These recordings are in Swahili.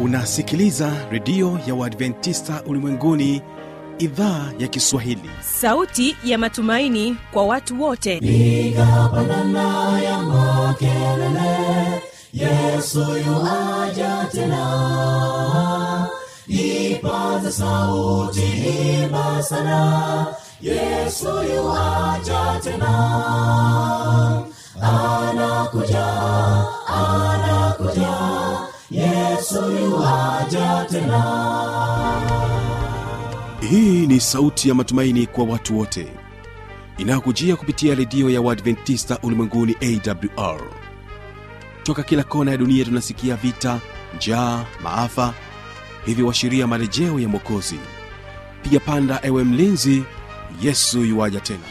unasikiliza redio ya uadventista ulimwenguni idhaa ya kiswahili sauti ya matumaini kwa watu wote piga pandana ya makelele yesu yuaja tena ipaza sauti imba sana yesu yuaja tena anakuja anakuja yesu yuaja tena hii ni sauti ya matumaini kwa watu wote inayokujia kupitia redio ya uadventista ulimwenguni awr toka kila kona ya dunia tunasikia vita njaa maafa hivyo washiria marejeo ya mwokozi piga panda ewe mlinzi yesu yuwaja tena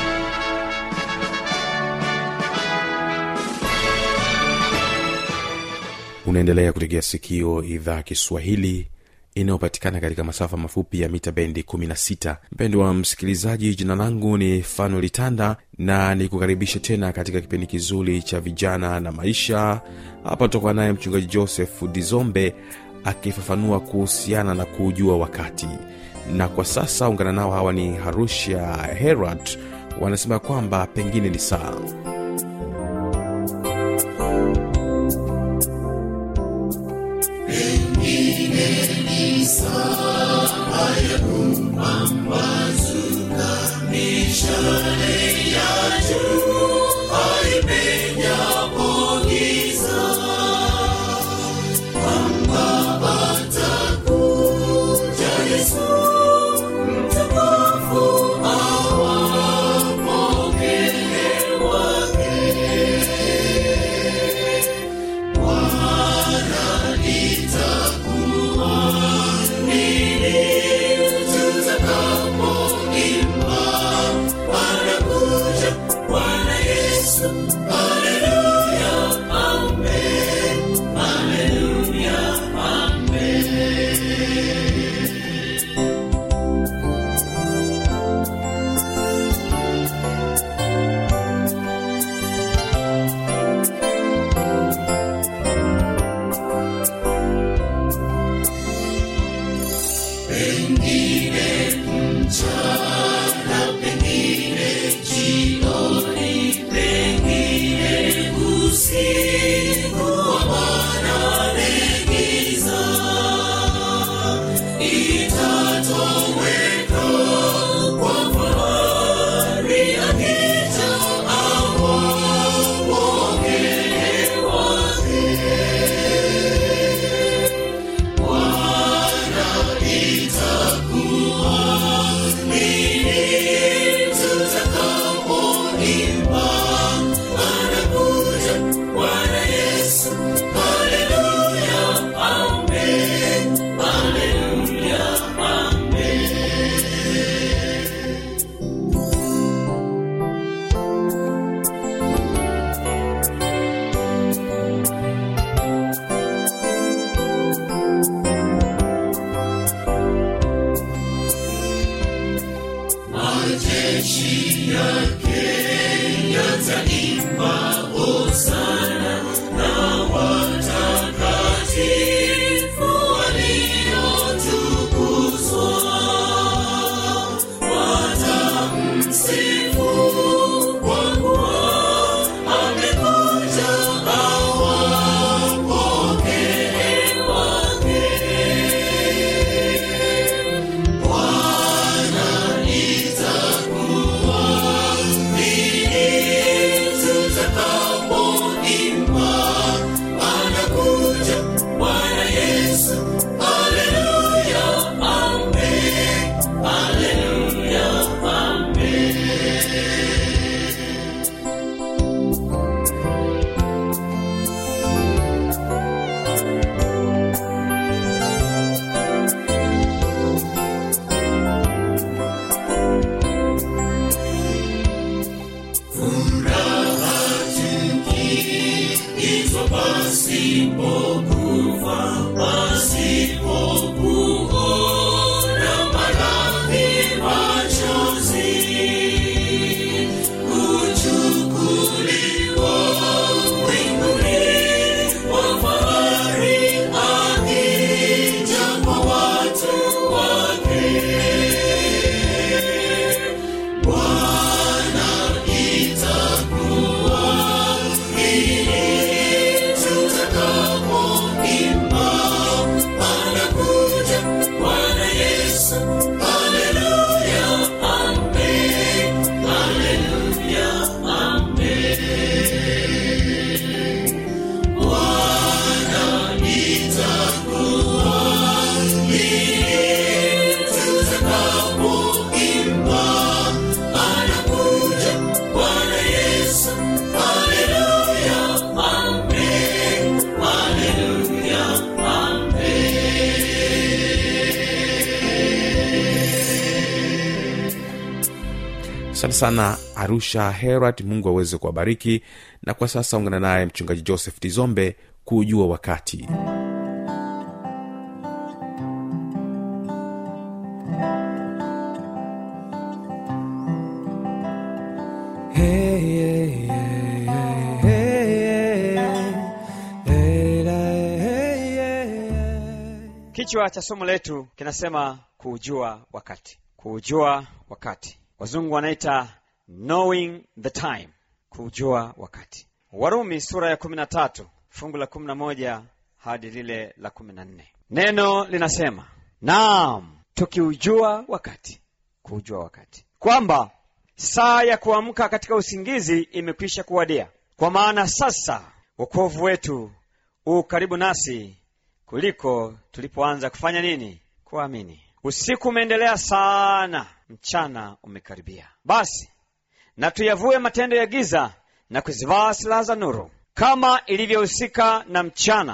unaendelea kutegea sikio idhaa ya kiswahili inayopatikana katika masafa mafupi ya mita bendi 16 mpendo wa msikilizaji jina langu ni fanuel tanda na nikukaribisha tena katika kipindi kizuri cha vijana na maisha hapa tutakuwa naye mchungaji joseph dizombe akifafanua kuhusiana na kuujua wakati na kwa sasa ungana nao hawa ni harusha herat wanasema kwamba pengine ni saa Kuchukuliwa sana arusha herat mungu aweze kuwabariki na kwa sasa ungana naye mchungaji joseph tizombe kuujua wakati kichwa cha somo letu kinasema kuujua wakati kuujua wakati wazungu wanaita knowing the time kuujua wakati warumi sura ya kumi na tatu fungu la kumi na moja hadi lile la kumi na nne neno linasema naam tukiujua wakati kuujua wakati kwamba saa ya kuamka katika usingizi imekwisha kuwadia kwa maana sasa wokovu wetu u karibu nasi kuliko tulipoanza kufanya nini kuamini usiku umeendelea sana mchana umekaribia basi na tuyavue matendo ya giza na kuzivaa silaha za nuru kama ilivyohusika na mchana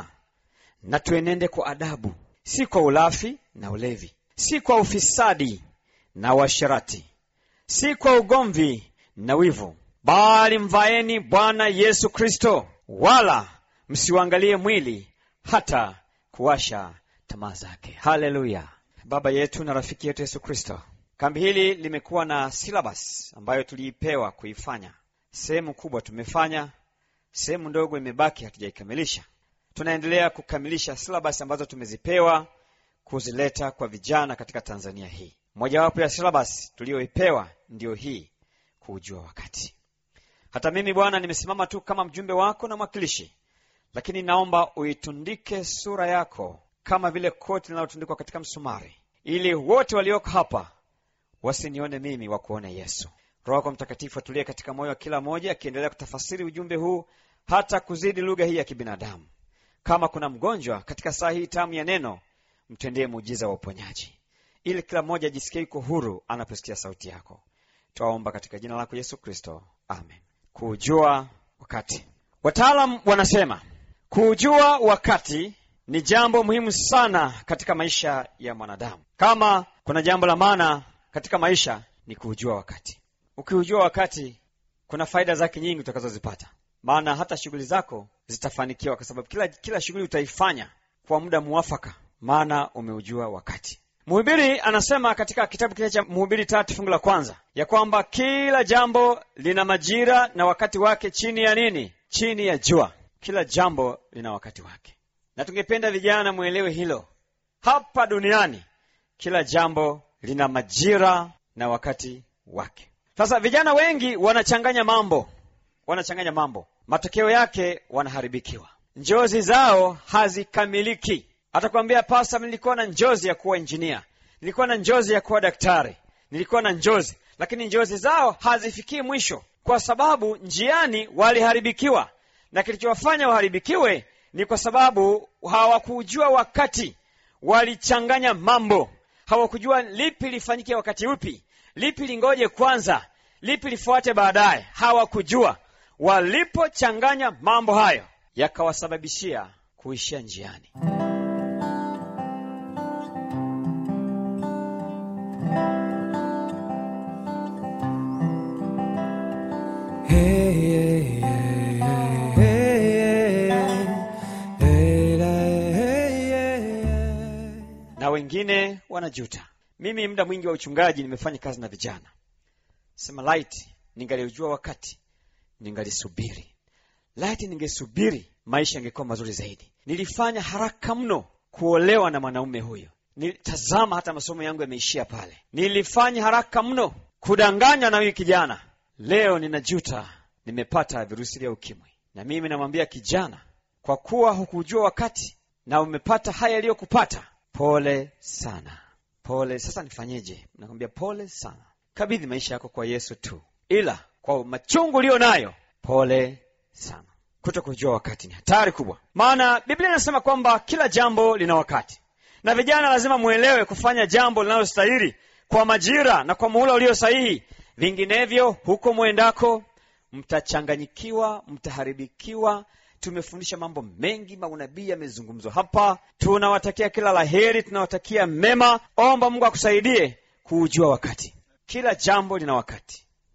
na tuenende kwa adabu si kwa ulafi na ulevi si kwa ufisadi na uasherati si kwa ugomvi na wivu bali mvaeni bwana yesu kristo wala msiuangalie mwili hata kuwasha tamaa zake haleluya baba yetu na rafiki yetu yesu kristo kambi hili limekuwa na silabas ambayo tuliipewa kuifanya sehemu kubwa tumefanya sehemu ndogo imebaki hatujaikamilisha tunaendelea kukamilisha silabas ambazo tumezipewa kuzileta kwa vijana katika tanzania hii mojawapo ya silabas tuliyoipewa ndiyo hii kuujua wakati hata mimi bwana nimesimama tu kama mjumbe wako na mwakilishi lakini naomba uitundike sura yako kama vile koti linalotundikwa katika msumari ili wote walioko hapa wasinione mimi wakuone yesu roho wako mtakatifu atulie katika moyo wa kila moja akiendelea kutafasiri ujumbe huu hata kuzidi lugha hii ya kibinadamu kama kuna mgonjwa katika saa hii tamu ya neno mtendee muujiza wa uponyaji ili kila mmoja ajisikie yuko huru anaposikia sauti yako twaomba katika jina lako yesu kristo amen kuujua wakati wataalam wanasema kuujua wakati ni jambo muhimu sana katika maisha ya mwanadamu kama kuna jambo la maana katika maisha ni kuujua wakati ukiujua wakati kuna faida zake nyingi utakazozipata maana hata shughuli zako zitafanikiwa kwa sababu kila, kila shughuli utaifanya kwa muda muwafaka maana umeujua wakati mhubiri anasema katika kitabu kile cha mhubiri tatu fungu la kwanza ya kwamba kila jambo lina majira na wakati wake chini ya nini chini ya jua kila jambo lina wakati wake na tungependa vijana mwelewe hilo hapa duniani kila jambo lina majira na wakati wake sasa vijana wengi wanachanganya mambo wanachanganya mambo matokeo yake wanaharibikiwa njozi zao hazikamiliki atakwambia pasa nilikuwa na njozi ya kuwa injinia nilikuwa na njozi ya kuwa daktari nilikuwa na njozi lakini njozi zao hazifikii mwisho kwa sababu njiani waliharibikiwa na kilichowafanya waharibikiwe ni kwa sababu hawakujua wakati walichanganya mambo hawakujua lipi lifanyike wakati upi lipi lingoje kwanza lipi lifuate baadaye hawakujua walipochanganya mambo hayo yakawasababishia kuishia njiani na wengine wanajuta mimi muda mwingi wa uchungaji nimefanya kazi na vijana sema light ningaliujua wakati ningalisubiri light ningesubiri maisha yangekuwa mazuri zaidi nilifanya haraka mno kuolewa na mwanaume huyo nilitazama hata masomo yangu yameishia pale nilifanya haraka mno kudanganywa na huyu kijana leo ninajuta nimepata virusi vya ukimwi na mimi namwambia kijana kwa kuwa hukujua wakati na umepata haya yaliyokupata pole sana pole sasa nifanyeje nakwambia pole sana kabidhi maisha yako kwa yesu tu ila kwa machungu uliyo nayo pole sana kuto kujua wakati ni hatari kubwa maana biblia inasema kwamba kila jambo lina wakati na vijana lazima mwelewe kufanya jambo linalostahili kwa majira na kwa muhula ulio sahihi vinginevyo huko mwendako mtachanganyikiwa mtaharibikiwa tumefundisha mambo mengi maunabii yamezungumzwa hapa tunawatakia kila laheri tunawatakia mema omba mungu akusaidie kuujua wakati kila jambo lina wakati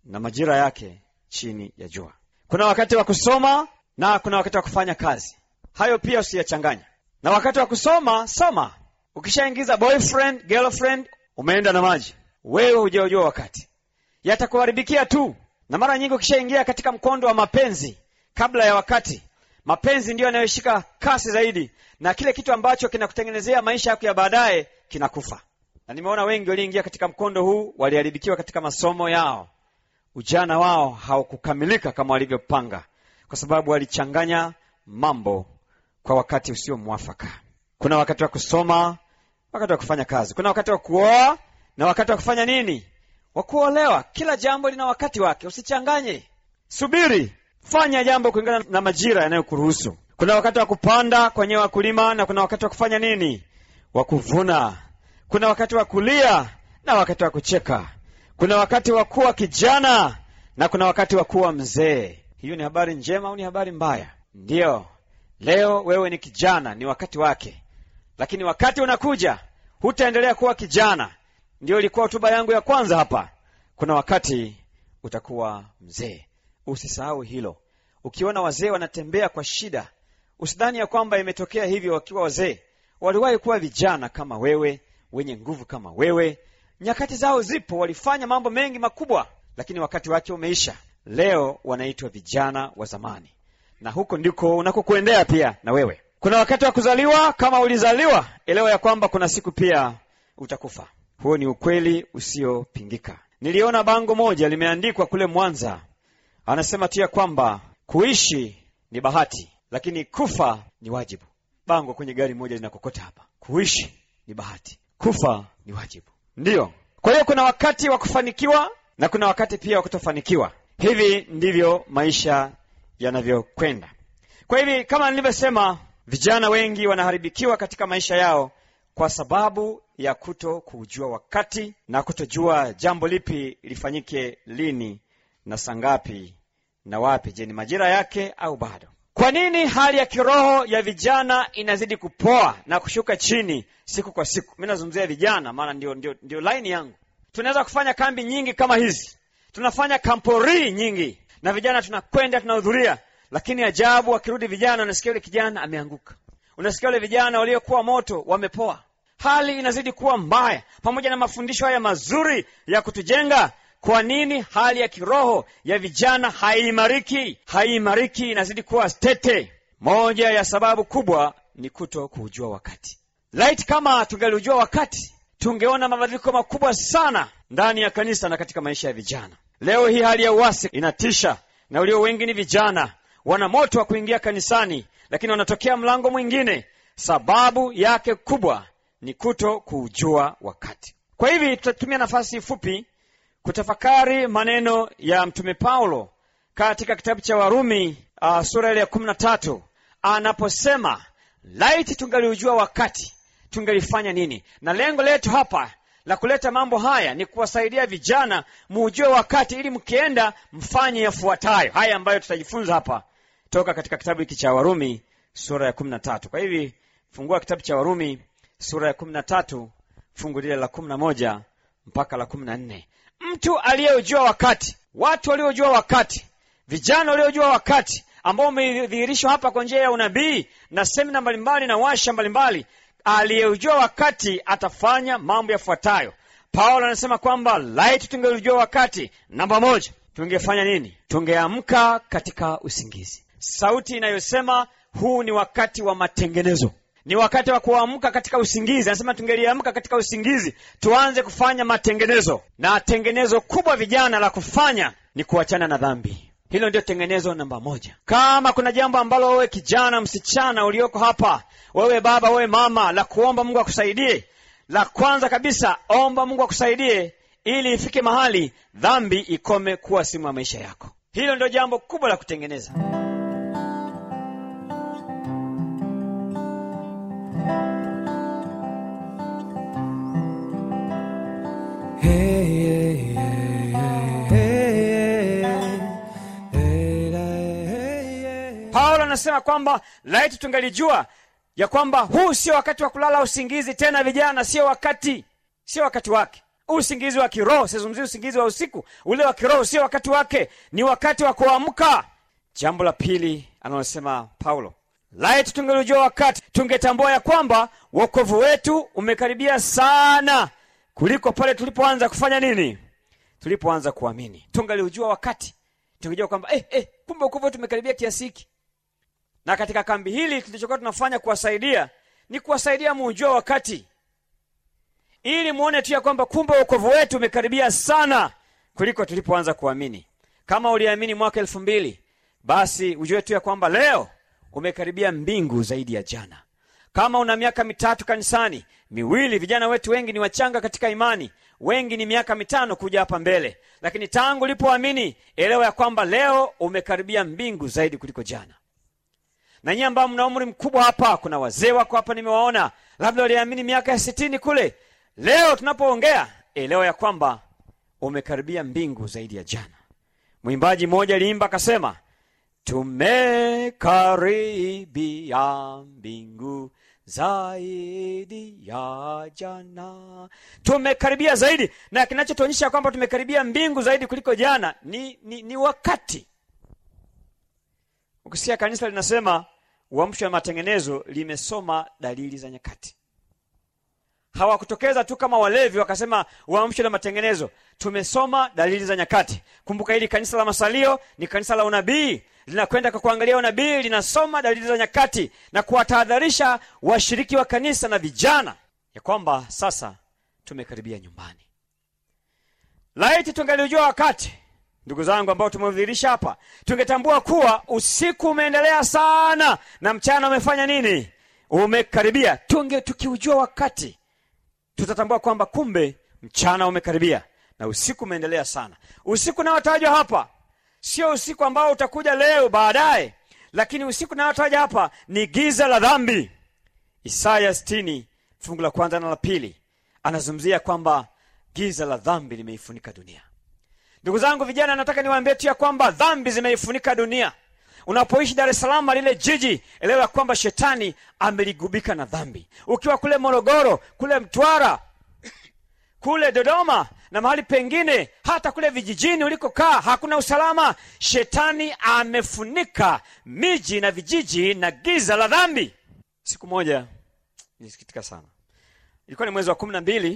na majira yake chini ya jua kuna wakati wa kusoma na kuna wakati wa kufanya kazi hayo pia usiyachanganya na wakati wa kusoma soma ukishaingiza boyfriend girlfriend umeenda na maji wewe hujaujua wakati yatakuharibikia tu na mara nyingi ukishaingia katika mkondo wa mapenzi kabla ya wakati mapenzi ndiyo yanayoshika kasi zaidi na kile kitu ambacho kinakutengenezea maisha yako ya baadaye kinakufa na nimeona wengi walioingia katika mkondo huu waliharibikiwa katika masomo yao ujana wao haukukamilika kama walivyopanga kwa sababu walichanganya mambo kwa wakati usio mwafaka kuna wakati wa kusoma wakati wa kufanya kazi kuna wakati wa kuoa na wakati wa kufanya nini wa kuolewa kila jambo lina wakati wake usichanganye subiri fanya jambo kulingana na majira yanayokuruhusu kuna wakati wa kupanda kwenye wakulima na kuna wakati wa kufanya nini wa kuvuna kuna wakati wa kulia na wakati wa kucheka kuna wakati wa kuwa kijana na kuna wakati wa kuwa mzee hiyo ni habari njema au ni habari mbaya ndiyo leo wewe ni kijana ni wakati wake lakini wakati unakuja hutaendelea kuwa kijana ndiyo ilikuwa hotuba yangu ya kwanza hapa kuna wakati utakuwa mzee usisahau hilo ukiona wazee wanatembea kwa shida usidhani ya kwamba imetokea hivyo wakiwa wazee waliwahi kuwa vijana kama wewe wenye nguvu kama wewe nyakati zao zipo walifanya mambo mengi makubwa lakini wakati wake umeisha leo wanaitwa vijana wa zamani na huko ndiko unakokuendea pia na wewe kuna wakati wa kuzaliwa kama ulizaliwa elewa ya kwamba kuna siku pia utakufa huo ni ukweli usiopingika niliona bango moja limeandikwa kule mwanza anasema tu ya kwamba kuishi ni bahati lakini kufa ni wajibu bango kwenye gari moja linakokota hapa kuishi ni bahati kufa ni wajibu ndiyo kwa hiyo kuna wakati wa kufanikiwa na kuna wakati pia wa kutofanikiwa hivi ndivyo maisha yanavyokwenda kwa hivi kama nilivyosema vijana wengi wanaharibikiwa katika maisha yao kwa sababu ya kuto kuujua wakati na kutojua jambo lipi lifanyike lini na sangapi na wapi je ni majira yake au bado kwa nini hali ya kiroho ya vijana inazidi kupoa na kushuka chini siku kwa siku mi nazungumzia vijana maana ndio, ndio, ndio laini yangu tunaweza kufanya kambi nyingi kama hizi tunafanya kampori nyingi na vijana tunakwenda tunahudhuria lakini ajabu wakirudi vijana unasikia yule kijana ameanguka unasikia wale vijana waliokuwa moto wamepoa hali inazidi kuwa mbaya pamoja na mafundisho haya mazuri ya kutujenga kwa nini hali ya kiroho ya vijana haiimariki haiimariki inazidi kuwa tete moja ya sababu kubwa ni kuto kuujua wakati light kama tungeliujua wakati tungeona mabadiliko makubwa sana ndani ya kanisa na katika maisha ya vijana leo hii hali ya uasi inatisha na walio wengi ni vijana wana moto wa kuingia kanisani lakini wanatokea mlango mwingine sababu yake kubwa ni kuto kuujua wakati kwa hivi tutatumia nafasi fupi kutafakari maneno ya mtume paulo katika kitabu cha warumi uh, sura ile ya kumi na tatu anaposema laiti tungaliujua wakati tungelifanya nini na lengo letu hapa la kuleta mambo haya ni kuwasaidia vijana muujue wakati ili mkienda mfanye yafuatayo haya ambayo tutajifunza hapa toka katika kitabu hiki cha warumi sura ya kumi na tatu kwa hivi fungua kitabu cha warumi sura ya kumi na tatu fungu lile la kumi na moja mpaka la kumi na nne mtu aliyeujua wakati watu waliojua wakati vijana waliojua wakati ambao umedhihirishwa hapa kwa njia ya unabii na semina mbalimbali na washa mbalimbali aliyeujua wakati atafanya mambo yafuatayo paulo anasema kwamba laiti tungelijua wakati namba moja tungefanya nini tungeamka katika usingizi sauti inayosema huu ni wakati wa matengenezo ni wakati wa kuamka katika usingizi anasema tungeliamka katika usingizi tuanze kufanya matengenezo na tengenezo kubwa vijana la kufanya ni kuachana na dhambi hilo ndio tengenezo namba moja kama kuna jambo ambalo wewe kijana msichana ulioko hapa wewe baba wewe mama la kuomba mungu akusaidie la kwanza kabisa omba mungu akusaidie ili ifike mahali dhambi ikome kuwa simu ya maisha yako hilo ndio jambo kubwa la kutengeneza paulo anasema kwamba laiti tungalijua ya kwamba huu sio wakati wa kulala usingizi tena vijana sio wakati sio wakati wake usingizi wa kiroho sizungumzii usingizi wa usiku ule wa kiroho sio wakati wake ni wakati wa kuamka jambo la pili analosema paulo laiti tungelijua wakati tungetambua ya kwamba wokovu wetu umekaribia sana kuliko pale tulipoanza kufanya nini tulipoanza kuamini tungaliujua wakati tungejua kwamba eh, eh, kumbe wokovu wetu umekaribia kiasi hiki na katika kambi hili tulichokuwa tunafanya kuwasaidia ni kuwasaidia muujua wakati ili muone tu ya kwamba kumbe wokovu wetu umekaribia sana kuliko tulipoanza kuamini kama uliamini mwaka elfu mbili basi ujue tu ya kwamba leo umekaribia mbingu zaidi ya jana kama una miaka mitatu kanisani miwili vijana wetu wengi ni wachanga katika imani wengi ni miaka mitano kuja hapa mbele lakini tangu ulipoamini elewa ya kwamba leo umekaribia mbingu zaidi kuliko jana na nyie ambao mna umri mkubwa hapa kuna wazee wako hapa nimewaona labda waliamini miaka ya sitini kule leo tunapoongea elewa ya kwamba umekaribia mbingu zaidi ya jana mwimbaji mmoja aliimba akasema tumekaribia mbingu zaidi ya jana tumekaribia zaidi na kinachotuonyesha kwamba tumekaribia mbingu zaidi kuliko jana ni, ni, ni wakati ukisikia kanisa linasema uamsho wa matengenezo limesoma dalili za nyakati hawakutokeza tu kama walevi wakasema uamsho la matengenezo tumesoma dalili za nyakati kumbuka hili kanisa la masalio ni kanisa la unabii linakwenda kwa kuangalia unabii linasoma dalili za nyakati na kuwatahadharisha washiriki wa kanisa na vijana ya kwamba sasa tumekaribia nyumbani laiti tungaliujua wakati ndugu zangu ambao tumeudhirisha hapa tungetambua kuwa usiku umeendelea sana na mchana umefanya nini umekaribia tunge tukiujua wakati tutatambua kwamba kumbe mchana umekaribia na usiku umeendelea sana usiku unaotajwa hapa sio usiku ambao utakuja leo baadaye lakini usiku unaotaja hapa ni giza la dhambi isaya 60 fungu la kwanza na la pili anazungumzia kwamba giza la dhambi limeifunika dunia ndugu zangu vijana nataka niwaambie tu ya kwamba dhambi zimeifunika dunia unapoishi dar es salaam lile jiji elewa kwamba shetani ameligubika na dhambi ukiwa kule morogoro kule mtwara kule dodoma na mahali pengine hata kule vijijini ulikokaa hakuna usalama shetani amefunika miji na vijiji na giza la dhambi siku moja nilisikitika sana ilikuwa ni mwezi wa kumi na mbili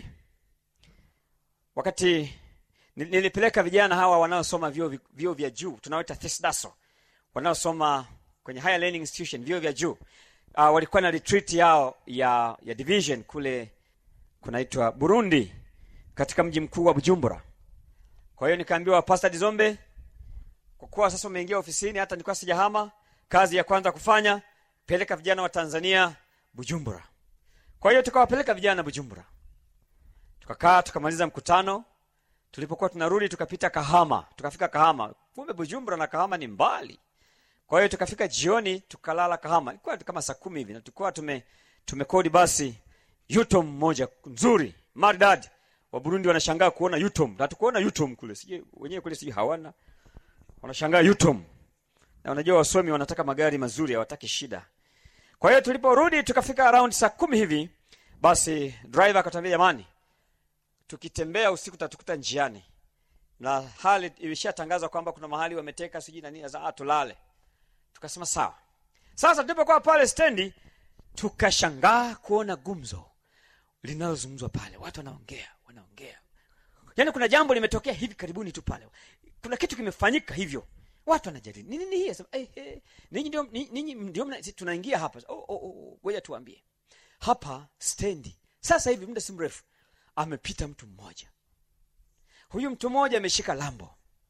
wakati nil- nilipeleka vijana hawa wanaosoma vyuo vi- vyuo vya juu tunaoita thesdaso wanaosoma kwenye higher learning institution vyuo vya juu uh, walikuwa na retreat yao ya ya division kule kunaitwa burundi katika mji mkuu wa bujumbura kwa hiyo nikaambiwa pastor dizombe kwa kuwa sasa umeingia ofisini hata nilikuwa sijahama kazi ya kwanza kufanya peleka vijana wa tanzania bujumbura kwa hiyo tukawapeleka vijana bujumbura tukakaa tukamaliza mkutano tulipokuwa tunarudi tukapita kahama tukafika kahama kumbe bujumbura na kahama ni mbali kwa hiyo tukafika jioni tukalala kahama ilikuwa kama saa kumi hivi na tulikuwa tume tumekodi basi yutom moja nzuri maridadi wa burundi wanashangaa kuona yutom na tukuona yutom kule sije wenyewe kule sijui hawana wanashangaa yutom na unajua wasomi wanataka magari mazuri hawataki shida kwa hiyo tuliporudi tukafika around saa kumi hivi basi driver akatambia jamani tukitembea usiku tatukuta njiani na hali ilishatangazwa kwamba kuna mahali wameteka sijui na nini za tulale tukasema sawa sasa tulipokuwa pale stendi tukashangaa kuona gumzo linalozungumzwa pale watu wanaongea wanaongea yaani kuna jambo limetokea hivi karibuni tu pale kuna kitu kimefanyika hivyo watu wanajadili nini ni hii Sema, eh, eh, ninyi ndio ni- ninyi ndio mna- si tunaingia hapa oh, oh, oh, ngoja tuambie hapa stendi sasa hivi muda si mrefu amepita mtu mmoja huyu mtu mmoja ameshika lambo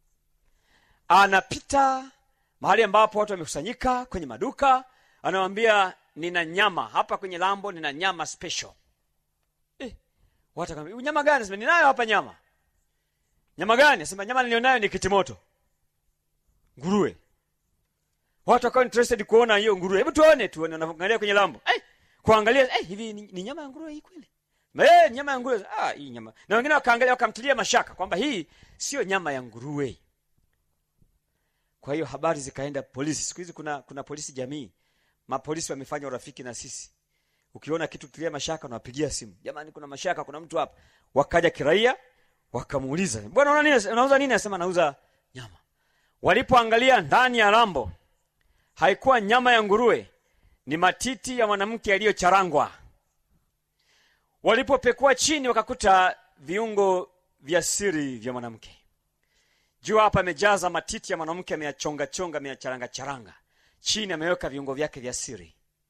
anapita mahali ambapo watu wamekusanyika kwenye maduka anawambia nina nyama hapa kwenye lambo nina nyama special eh, watu akamwambia nyama gani sema ninayo hapa nyama nyama gani sema nyama nilionayo ni kitimoto nguruwe watu wakawa interested kuona hiyo nguruwe hebu tuone tuone wanaangalia kwenye lambo eh, kuangalia eh, hivi ni, ni nyama ya nguruwe hii kweli Eh, nyama ya nguruwe ah, hii nyama na wengine wakaangalia wakamtilia mashaka kwamba hii sio nyama ya nguruwe kwa hiyo habari zikaenda polisi siku hizi kuna kuna polisi jamii mapolisi wamefanya urafiki na sisi ukiona kitu kilia mashaka unawapigia simu jamani kuna mashaka kuna mtu hapa wakaja kiraia wakamuuliza bwana una nini unauza nini asema nauza nyama walipoangalia ndani ya lambo haikuwa nyama ya nguruwe ni matiti ya mwanamke yaliyocharangwa walipopekua chini wakakuta viungo vya siri vya mwanamke juu hapa amejaza matiti ya mwanamke ameyachonga chonga ameyacharanga charanga chini ameweka viungo vyake vya siri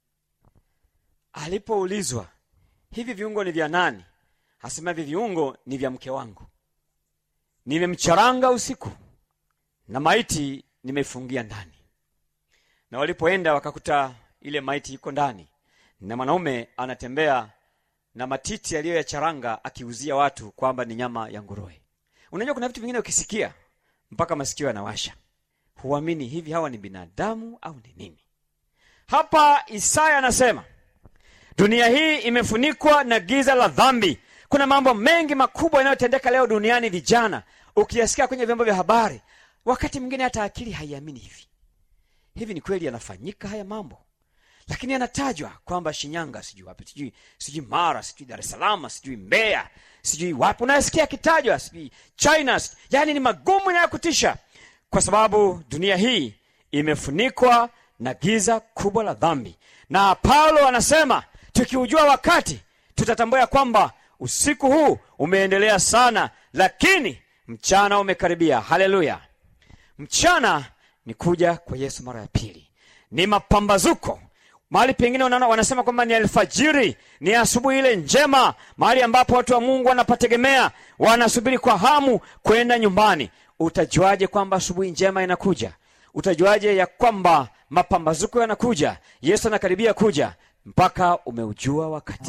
alipoulizwa hivi viungo ni vya nani asema hivi viungo ni vya mke wangu nimemcharanga usiku na maiti nimeifungia ndani na walipoenda wakakuta ile maiti iko ndani na mwanaume anatembea na matiti aliyoyacharanga akiuzia watu kwamba ni nyama ya nguruwe unajua kuna vitu vingine ukisikia mpaka masikio yanawasha huamini hivi hawa ni binadamu au ni nini hapa isaya anasema dunia hii imefunikwa na giza la dhambi kuna mambo mengi makubwa yanayotendeka leo duniani vijana ukiyasikia kwenye vyombo vya habari wakati mwingine hata akili haiamini hivi hivi ni kweli yanafanyika haya mambo lakini yanatajwa kwamba shinyanga sijui wapi sijui sijui mara sijui dar es salaam sijui mbeya sijui wapi unayasikia akitajwa sijui china sijui, yani ni magumu yanayokutisha kwa sababu dunia hii imefunikwa na giza kubwa la dhambi na paulo anasema tukiujua wakati tutatambua ya kwamba usiku huu umeendelea sana lakini mchana umekaribia haleluya mchana ni kuja kwa yesu mara ya pili ni mapambazuko mahali pengine unaona wanasema kwamba ni alfajiri ni asubuhi ile njema mahali ambapo watu wa mungu wanapategemea wanasubiri kwa hamu kwenda nyumbani utajuaje kwamba asubuhi njema inakuja utajuaje ya kwamba mapambazuko yanakuja yesu anakaribia kuja mpaka umeujua wakati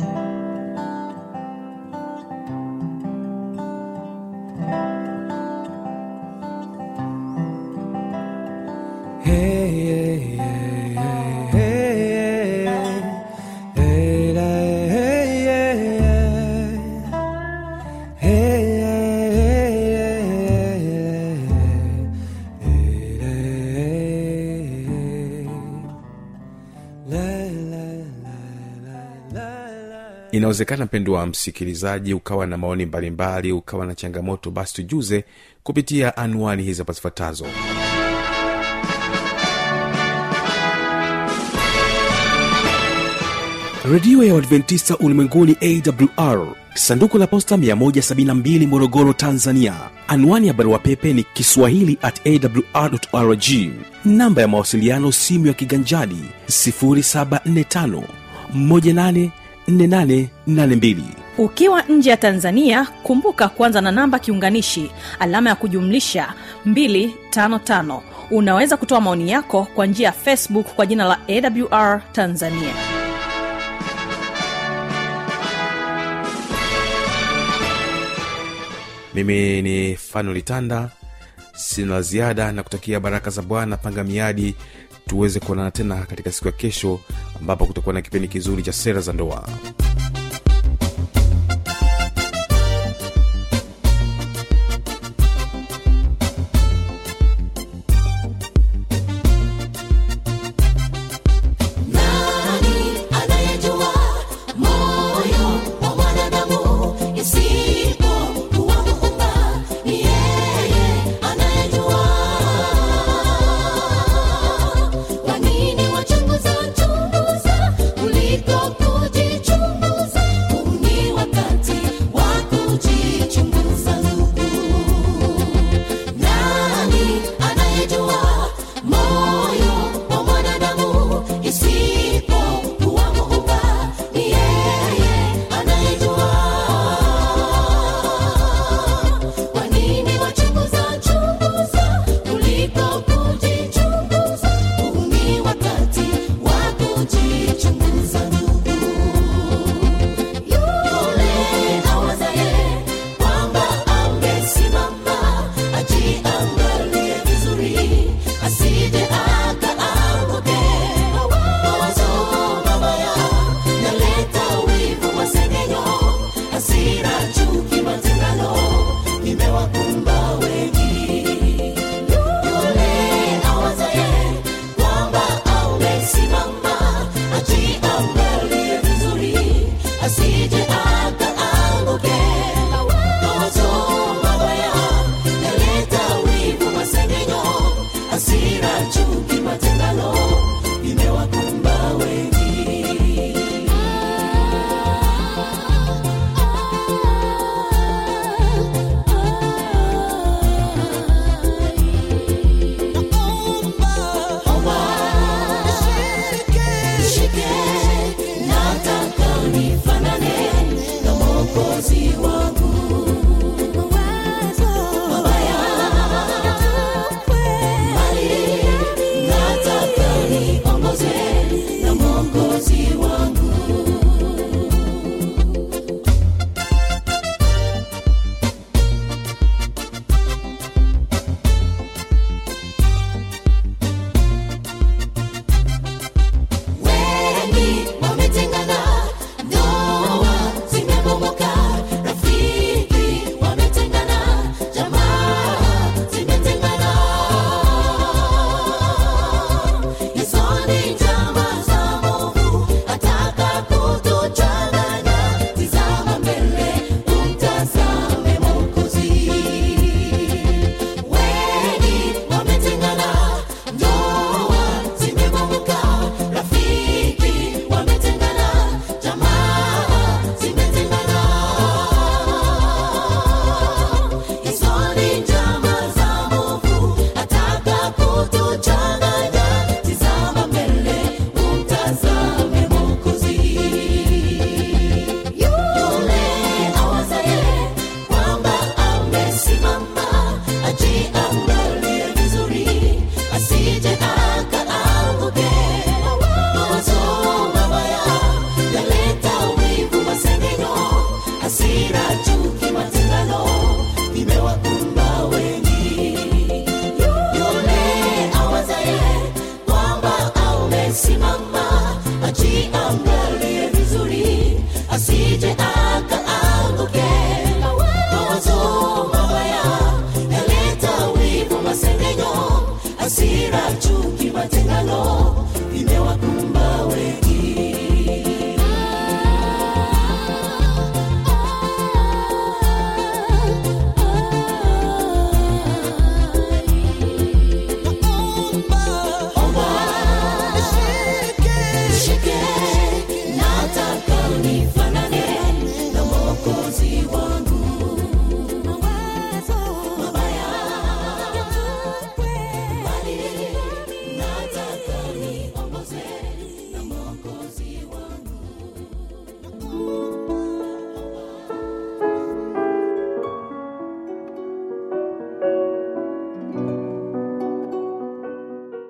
inawezekana mpendo wa msikilizaji ukawa na maoni mbalimbali ukawa na changamoto basi tujuze kupitia anwani hizi hapa zifuatazo redio ya uadventista ulimwenguni awr sanduku la posta 172 morogoro tanzania anwani ya barua pepe ni kiswahili at awr rg namba ya mawasiliano simu ya kiganjadi 745 184882 ukiwa nje ya tanzania kumbuka kuanza na namba kiunganishi alama ya kujumlisha 255 unaweza kutoa maoni yako kwa njia ya facebook kwa jina la awr tanzania mimi ni fanolitanda sina la ziada na kutakia baraka za bwana panga miadi tuweze kuonana tena katika siku ya kesho ambapo kutakuwa na kipindi kizuri cha sera za ndoa Nani anayejua moyo wa mwanadamu isipokuwa Muumba? Ni yeye anayejua. Kwa nini wachunguza chunguza kuliko kujichunguza? hasira chuki matengano imewakumba